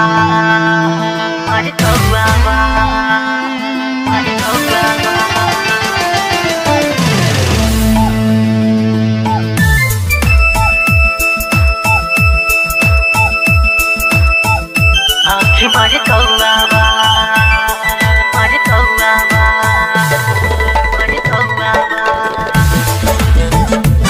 Mari kauwa ba Mari kauwa ba आँखी मारे कौआ बा मारे कौआ बा मारे कौआ बा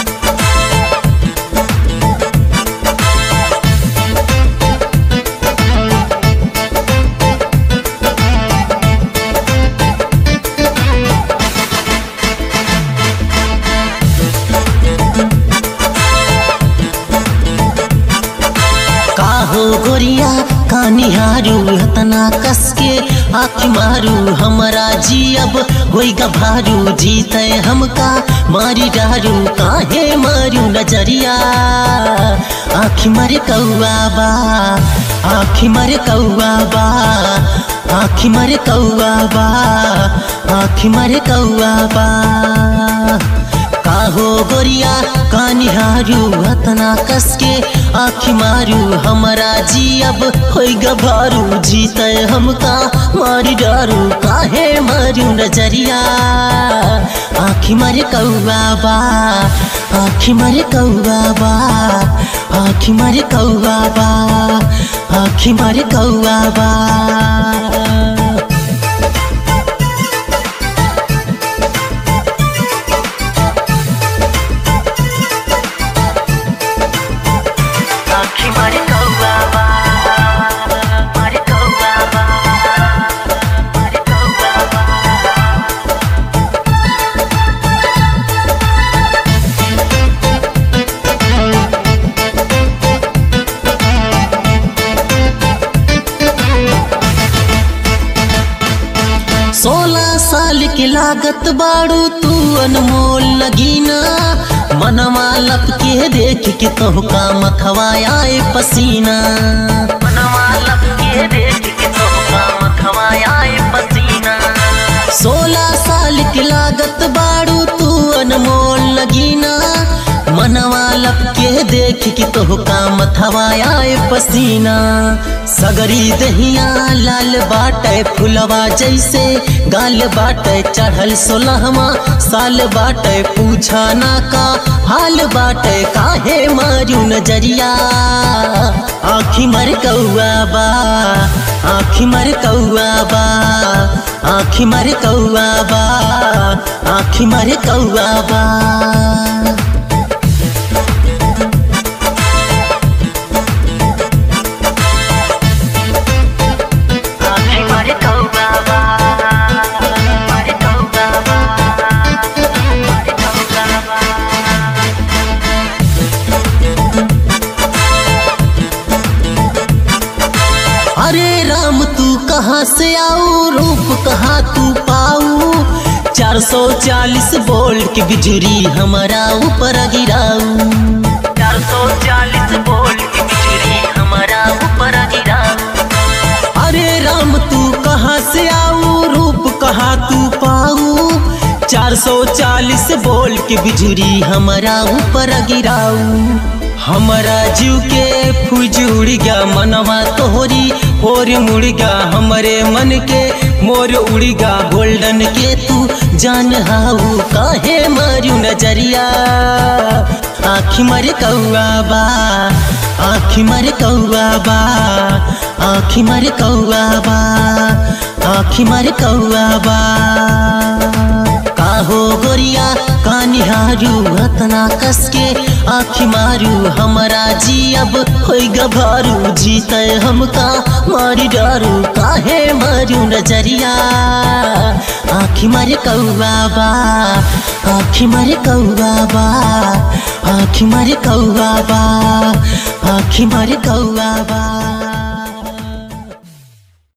काहो गोरिया कानिहारू हतना कसके आँख मारू हमारा जी अब होई गभारू जीते हमका मारी डारू काहे मारू नजरिया आँख मर कौआ बा आँख मर कौआ बा आँख मर कौआ बा आँख मर कौआ बा काहो गोरिया कानिहारू हतना कसके आँखी मारू हमारा जी अब होई गभारू जीते हमका मारी डारू काहे मारू नजरिया आँखी मारे कौआ बा आँखी मारे कौआ बा आँखी मारे कौआ बा आँखी मारे कौआ बा आँखी मारे कौआ बा मारे कौआ बा मारे कौआ बा सोलह साल के लागत बाड़ू तू अनमोल लगीना मनवा लपके देख के तोहका मथवा आए पसीना मनवा लपके देख के तोहका मथवा आए पसीना सोलह साल के लागत बाड़ू तू अनमोल लगीना मनवा लपके देख के तोहका मथवा आए पसीना सगरी दहिया लाल बाटे फुलवा जैसे गाल बाटे चढ़ल सोलहवा साल बाटे पूछा ना का हाल बाटे काहे मारू नजरिया आखी मर कौआ बा आखी मर कौआ बा आखी मर कौआ बा आखी मर कौआ बा आँखी मारे कौआ बा मारे कौआ बा मारे कौआ बा अरे राम तू कहाँ से आऊ रूप कहाँ तू पाऊ चार सौ चालीस वोल्ट की बिजली हमारा ऊपर गिराऊ चार सौ चालीस वोल्ट की बिजली हमारा ऊपर गिरा अरे राम तू कहाँ से आऊ रूप कहाँ तू पाऊ चार सौ चालीस वोल्ट की बिजली हमारा ऊपर गिराऊ हमारा जीव के फूज उड़ गया मनवा तोहरी और मुड़ गया हमारे मन के मोर उड़ गया गोल्डन के तू जान हाऊ काहे मारू नजरिया आखी मर कौआ बा आखी मर कौआ बा आखी मर कौआ बा आखी मर कौआ बा काहो गोरिया कानिहारू हतना कसके आखी मारू हमारा जी अब होई गभारू जीते हमका मारी डारू काहे मारू नजरिया आखी मारे कौआ बा आखी मारे कौआ बा आखी मारे कौआ बा आखी मारे कौआ बा